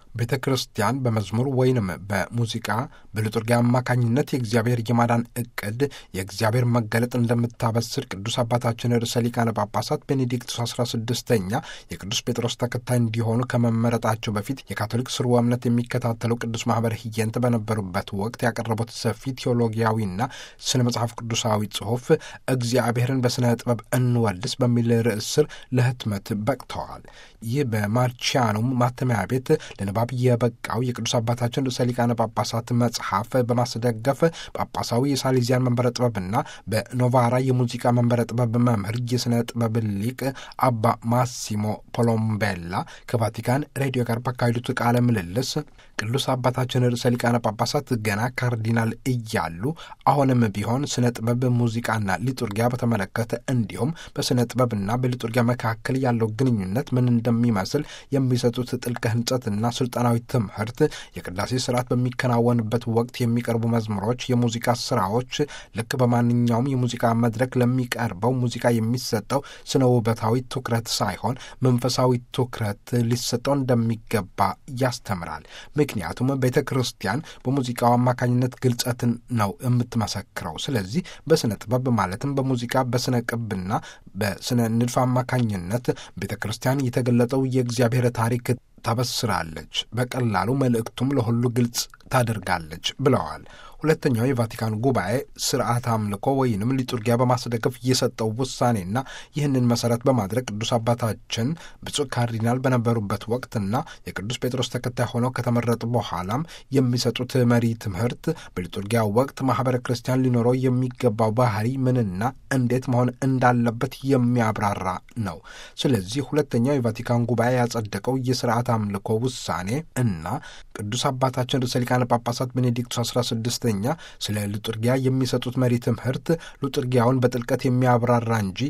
ቤተ ክርስቲያን በመዝሙር ወይንም በሙዚቃ በሊturgia አማካኝነት የእግዚአብሔር የማዳን እቅድ የእግዚአብሔር መገለጥ እንደምታበስር ቅዱስ አባታችን ርዕሰ ሊቃነ ጳጳሳት ቤኔዲክቱስ 16ኛ የቅዱስ ጴጥሮስ ተከታይ እንዲሆኑ ከመመረጣቸው በፊት የካቶሊክ ስርወ እምነት የሚከታተለው ቅዱስ ማህበር ህየንት በነበሩበት ወቅት ያቀረቡት ሰፊ ቴዎሎጊያዊና ስነ መጽሐፍ ቅዱሳዊ ጽሑፍ እግዚአብሔርን በስነ ጥበብ እንወድስ በሚል ርዕስ ስር ለህትመት በቅተዋል። ይህ በማርቺያኑም ማተሚያ ቤት ለንባብ የበቃው የቅዱስ አባታችን ርዕሰ ሊቃነ ጳጳሳት መጽሐፍ በማስደገፍ ጳጳሳዊ የሳሊዚያን መንበረ ጥበብና በኖቫራ የሙዚቃ መንበረ ጥበብ መምህር የሥነ ጥበብ ሊቅ አባ ማሲሞ ፖሎምቤላ ከቫቲካን ሬዲዮ ጋር ባካሄዱት ቃለ ምልልስ ቅዱስ አባታችን ርዕሰ ሊቃነ ጳጳሳት ገና ካርዲናል እያሉ አሁንም ቢሆን ስነ ጥበብ፣ ሙዚቃና ሊጡርጊያ በተመለከተ እንዲሁም በስነ ጥበብና በሊጡርጊያ መካከል ያለው ግንኙነት ምን እንደሚመስል የሚሰጡት ጥልቅ ህንጸትና ስልጠናዊ ትምህርት የቅዳሴ ስርዓት በሚከናወንበት ወቅት የሚቀርቡ መዝሙሮች፣ የሙዚቃ ስራዎች ልክ በማንኛውም የሙዚቃ መድረክ ለሚቀርበው ሙዚቃ የሚሰጠው ስነ ውበታዊ ትኩረት ሳይሆን መንፈሳዊ ትኩረት ሊሰጠው እንደሚገባ ያስተምራል። ምክንያቱም ቤተ ክርስቲያን በሙዚቃው አማካኝነት ግልጸትን ነው የምትመሰክረው። ስለዚህ በስነ ጥበብ ማለትም በሙዚቃ በስነ ቅብና በስነ ንድፍ አማካኝነት ቤተ ክርስቲያን የተገለጠው የእግዚአብሔር ታሪክ ታበስራለች፣ በቀላሉ መልእክቱም ለሁሉ ግልጽ ታደርጋለች ብለዋል። ሁለተኛው የቫቲካን ጉባኤ ስርዓት አምልኮ ወይንም ሊጡርጊያ በማስደገፍ የሰጠው ውሳኔና ይህንን መሰረት በማድረግ ቅዱስ አባታችን ብፁዕ ካርዲናል በነበሩበት ወቅትና የቅዱስ ጴጥሮስ ተከታይ ሆነው ከተመረጡ በኋላም የሚሰጡት መሪ ትምህርት በሊጡርጊያ ወቅት ማህበረ ክርስቲያን ሊኖረው የሚገባው ባህሪ ምንና እንዴት መሆን እንዳለበት የሚያብራራ ነው። ስለዚህ ሁለተኛው የቫቲካን ጉባኤ ያጸደቀው የስርዓት አምልኮ ውሳኔ እና ቅዱስ አባታችን ርዕሰ ሊቃነ ጳጳሳት ቤኔዲክቱስ 16 ኛ ስለ ሊጡርጊያ የሚሰጡት መሪ ትምህርት ሊጡርጊያውን በጥልቀት የሚያብራራ እንጂ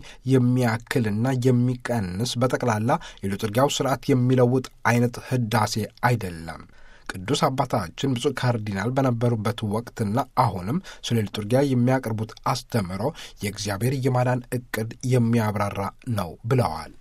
የሚያክልና የሚቀንስ በጠቅላላ የሊጡርጊያው ስርዓት የሚለውጥ አይነት ህዳሴ አይደለም። ቅዱስ አባታችን ብፁዕ ካርዲናል በነበሩበት ወቅትና አሁንም ስለ ሊጡርጊያ የሚያቀርቡት አስተምህሮ የእግዚአብሔር የማዳን ዕቅድ የሚያብራራ ነው ብለዋል።